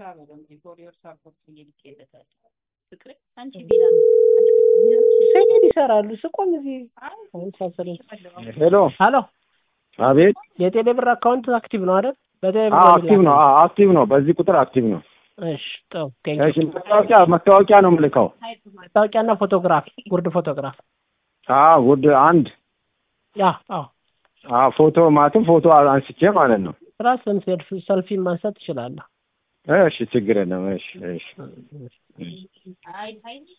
ልሰራ ነው ደግሞ የኮሪየር ሳፖርት እየልኬለታል ፍቅሬ አንቺ ቢራ ሰይድ ይሰራሉ ስቆም እዚህ ሳሰለ ሄሎ ሀሎ አቤት የቴሌ ብር አካውንት አክቲቭ ነው አይደል? በቴሌ ብር አዎ ነው አክቲቭ ነው አዎ አክቲቭ ነው በዚህ ቁጥር አክቲቭ ነው እሺ ጥሩ ቴንክ እሺ መታወቂያ መታወቂያ ነው የምልከው መታወቂያና ፎቶግራፍ ጉርድ ፎቶግራፍ አዎ ውድ አንድ ያ አዎ አዎ ፎቶ ማለትም ፎቶ አንስቼ ማለት ነው ራስን ሴልፊ ሰልፊ ማንሳት ትችላለህ። እሺ ችግር የለም እሺ እሺ አይ አይ